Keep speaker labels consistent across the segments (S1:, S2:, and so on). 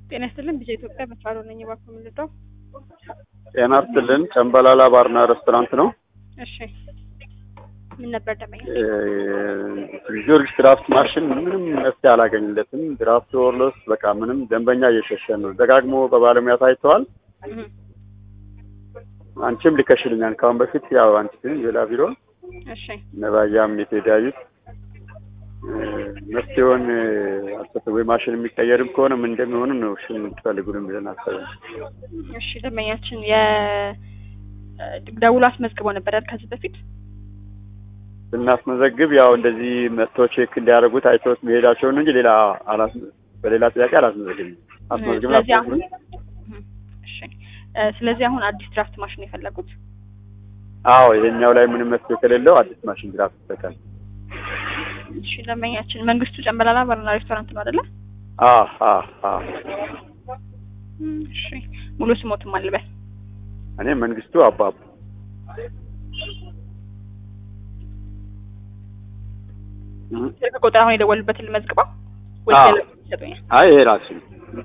S1: ጤና ይስጥልን ቢዛ ኢትዮጵያ በፋሮ ነኝ። እባክዎ ምን ልርዳው?
S2: ጤና ይስጥልን ጨምበላላ ባርና ሬስቶራንት ነው።
S1: እሺ ምን ነበር ደመኛ?
S2: ጊዮርጊስ ድራፍት ማሽን ምንም መፍትሄ አላገኝለትም። ድራፍት ወርሎስ በቃ ምንም ደንበኛ እየሸሸ ነው። ደጋግሞ በባለሙያ ታይተዋል።
S1: እህ
S2: አንቺም ልከሽልኛል ከአሁን በፊት ያው አንቺ ግን ሌላ ቢሮ
S1: እሺ
S2: ነባያም የተዳዩት መፍትሄውን አልሰጠ ወይ ማሽን የሚቀየርም ከሆነ ምን እንደሚሆኑ ነው እሺ የምትፈልጉንም ብለን አሰብን።
S1: እሺ ደመኛችን የ ደውሎ አስመዝግበው ነበር አይደል ከዚህ በፊት?
S2: ስናስመዘግብ ያው እንደዚህ መጥቶ ቼክ እንዲያደርጉት አይተውት መሄዳቸውን እንጂ ሌላ አላስ በሌላ ጥያቄ አላስመዘግብም። አስመዝግብን
S1: ስለዚህ አሁን
S2: አስመዝግብን
S1: እህ እሺ እ ስለዚህ አሁን አዲስ ድራፍት ማሽን የፈለጉት?
S2: አዎ ይሄኛው ላይ ምንም መፍትሄ ከሌለው አዲስ ማሽን ድራፍት ይሰጣል።
S1: እሺ ደመኛችን መንግስቱ ጨምበላላ ባርና ሬስቶራንት ነው አይደለ?
S2: አ አ አ
S1: እሺ ሙሉ ስሞትም አልበል
S2: እኔ መንግስቱ አባቡ
S1: ስልክ ቁጥር አሁን የደወሉበትን ልመዝግበው
S2: አዎ።
S1: ወይስ ሌላ ይሰጡኛል?
S2: አይ ይሄ ራሱ ነው።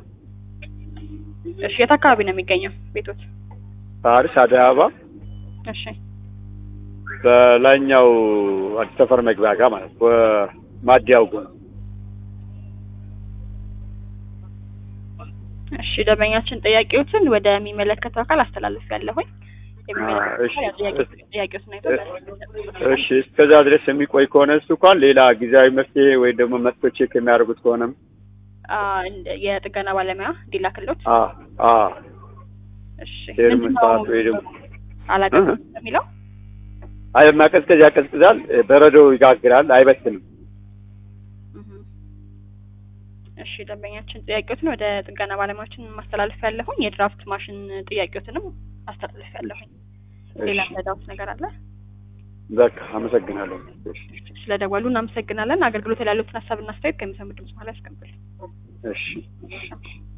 S1: እሺ የት አካባቢ ነው የሚገኘው ቤቶት?
S2: ፓሪስ አዲስ አበባ
S1: እሺ
S2: በላይኛው አዲስ ሰፈር መግቢያ ጋር ማለት ነው። በማዲያው ጎን
S1: እሺ ደንበኛችን ጥያቄዎችን ወደሚመለከተው አካል አስተላልፍ ያለሁኝ
S2: እሺ።
S1: ጥያቄዎችን አይቶ
S2: እሺ እስከዛ ድረስ የሚቆይ ከሆነ እሱ እንኳን ሌላ ጊዜያዊ መፍትሄ ወይ ደግሞ መጥቶ ቼክ የሚያደርጉት ከሆነም
S1: አ እንደ- የጥገና ባለሙያ እንዲላክሎት
S2: አ አ
S1: እሺ
S2: ሼር
S1: ምንድነው
S2: መስራት ወይ ደግሞ
S1: አላውቅም
S2: እህ።
S1: የሚለው
S2: አይ ማቀዝቀዝ ያቀዝቅዛል፣ በረዶ ይጋግራል፣ አይበስልም።
S1: እህ። እሺ ደንበኛችን ጥያቄዎትን ወደ ጥገና ባለሙያዎችን ማስተላለፍ ያለሁኝ የድራፍት ማሽን ጥያቄዎትንም አስተላልፍ ያለሁኝ ሌላ
S2: እሺ
S1: መዳውት ነገር አለ
S2: በቃ አመሰግናለሁ። እሺ
S1: ስለደወሉ እናመሰግናለን አገልግሎት ላይ ያሉትን ሀሳብና አስተያየት ከሚሰሙ ድምጽ በኋላ ያስቀምጡልን
S2: እሺ
S1: እሺ